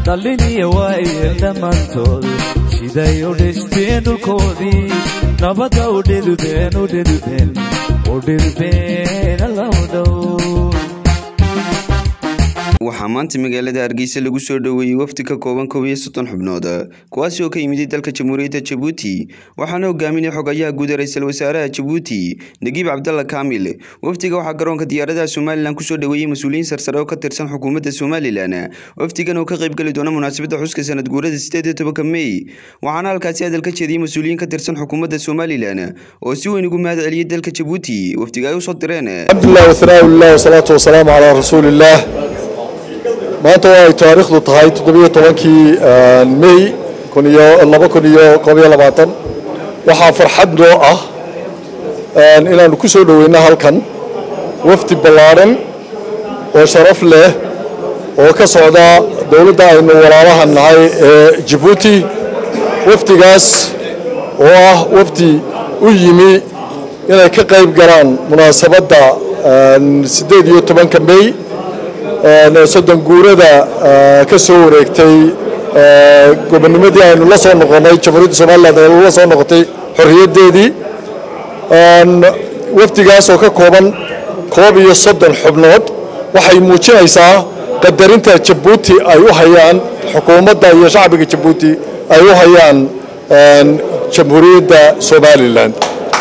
dhallin iyo waayeel dhammaantood siday u dhisteen dhulkoodii nabadda u dhidubeen u dhidubeen u dhidubeen allow dhow waxaa maanta magaalada hargeysa lagu soo dhoweeyey wafdi ka kooban kow iyo soddon xubnood kuwaasi oo ka yimid dalka jamhuuriyadda jabuuti waxaana hogaaminay xogayaha guud ee ra-iisul wasaaraha jabuuti nagiib cabdalla kaamil wafdiga waxaa garoonka diyaaradaha somalilan kusoo dhoweeyey mas-uuliyiin sarsare oo ka tirsan xukuumadda somalilan wafdigan oo ka qaybgeli doona munaasabadda xuska sanad guurada sideed iyo tobanka mey waxaana halkaasi hadal ka jeediyey mas-uuliyiin ka tirsan xukuumadda somalilan oo si weyn ugu mahad celiyey dalka jabuuti wafdiga ay usoo direen alxamdulilah wasanaa lilah wasalaatu wasalaamu calaa rasuulillaah maanta oo ay taariikhdu tahay toddobiyo tobankii mey kun iyo laba kun iyo koob iyo labaatan waxaa farxad noo ah inaannu ku soo dhoweyno halkan wafdi ballaadhan oo sharaf leh oo ka socda dowladda aynu walaalaha nahay ee jabuuti wafdigaas oo ah wafdi u yimi inay ka qayb galaan munaasabadda siddeed iyo tobanka mey soddon guurada ka soo wareegtay gobonnimadii aynu la soo noqonnay jamhuuriyadda somalilan aynu la soo noqotay xorriyaddeedii wafdigaas oo ka kooban koob iyo soddon xubnood waxay muujinaysaa qadarinta jabuuti ay u hayaan xukuumadda iyo shacbiga jabuuti ay u hayaan jamhuuriyadda somalilan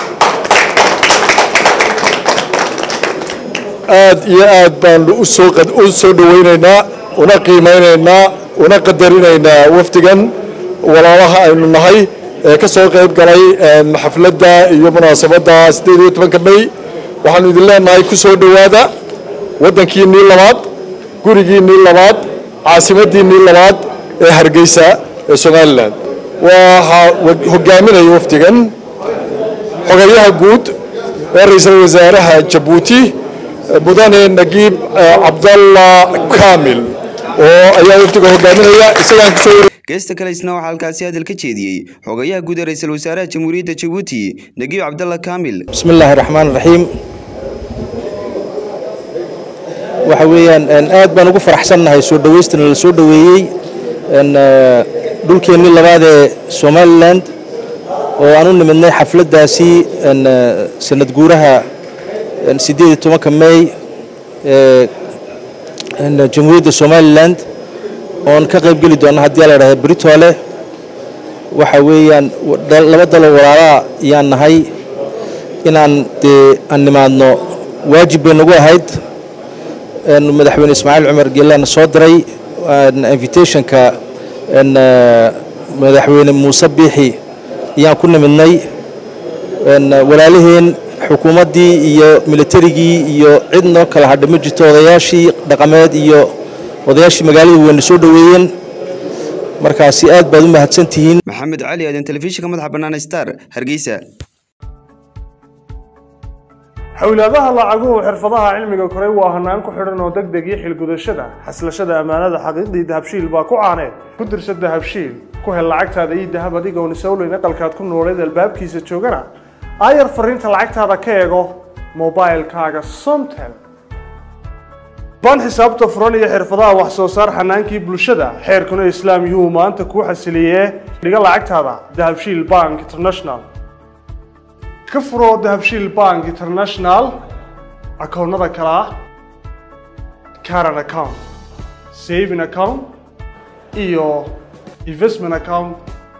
aad iyo aad baanu u soo dhoweynaynaa una qiimaynaynaa una qadarinaynaa wafdigan walaalaha aynu nahay ee ka soo qayb galay xafladda iyo munaasabadda siddeed iyo tobanka mey waxaanu idin leenahay ku soo dhowaada waddankiinnii labaad gurigiinnii labaad caasimaddiinnii labaad ee hargeysa ee somalilan waxaa hogaaminaya wafdigan xogayaha guud ee ra-iisul wasaaraha jabuuti mudane nagiib cabdalla kaamil oo ayaa wafdiga hogaaminaya isagaan kusoo geesta kale isna waxaa halkaasi hadal ka jeediyey xogayaha guud ee ra-iisul wasaaraha jamhuuriyadda jabuuti nagiib cabdalla kaamil bismi illaahi raxmaan raxiim waxa weeyaan aad baan ugu faraxsannahay soo dhoweystana la soo dhoweeyey dhulkeennii labaad ee somalilan oo aan u nimidnay xafladdaasi sanad guuraha siddeed iyo tobanka mey ee jamhuuriyadda somalilan oon ka qayb geli doonna haddii la idhahda britoole waxa weeyaan laba dalo walaalaa ayaan nahay inaan dee aan nimaadno waajib bay nagu ahayd madaxweyne ismaaciil cumar geelana soo diray invitationka madaxweyne muuse biixi ayaan ku nimidnay walaalaheen xukuumaddii iyo militarigii iyo cid noo kala hadha ma jirto odayaashii dhaqameed iyo odayaashii magaalada weyna soo dhoweeyeen markaasi aad baad u mahadsantihiin maxamed cali aadan telefishinka madaxa bannaan star hargeysa xowlaadaha lacaguhu xirfadaha cilmiga koray waa hanaan ku xidhan oo deg deg iyo xilgudashada xaslashada ammaanada xaqiiqdii dahabshiil baa ku caaneed ku dirsa dahabshiil ku hel lacagtaada iyo dahab adigoon isowleyn aqalkaad ku nooleed albaabkiisa joogana aayar fariinta lacagtaada ka eego mobilkaaga somtel baan xisaabta furan iyo xirfadaha wax soo saar xanaankii bulshada xeerkuna islaam yuhu maanta kuu xasiliyee dhiga lacagtaada dahabshiil bank international ka furo dahabshiil bank international akoonnada kale ah caran account saving account iyo investment account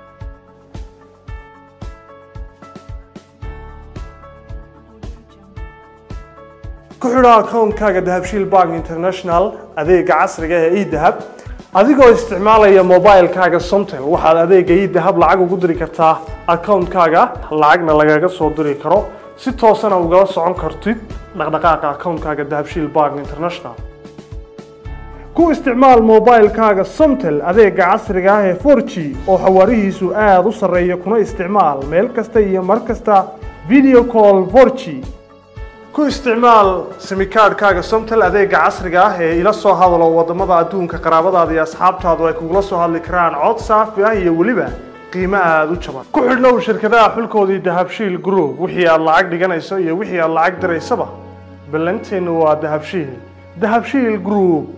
ku xidho akoonkaaga dahabshiil bank international adeega casriga ee edahab adigoo isticmaalaya mobilkaaga somtel waxaad adeega edahab lacag ugu diri kartaa akoonkaaga lacagna lagaga soo diri karo si toosana ugala socon kartid dhaqdhaqaaqa akoonkaaga dahabshiil bank international ku isticmaal mobilkaaga somtel adeega casriga ah ee 4g oo xawaarihiisu aada u sarreeya kuna isticmaal meel kasta iyo mar kasta video call 4g ku isticmaal simikaadhkaaga somtel adeega casriga ah ee ila soo hadalo wadamada adduunka qaraabadaada iyo asxaabtaadu ay kugula soo hadli karaan cod saafi ah iyo weliba qiimo aada u jaban ku xidhnow shirkadaha xulkoodii dahabshiil group wixii aad lacag dhiganayso iyo wixii aad lacag diraysaba ballanteennu waa dahabshiil dahabshiil group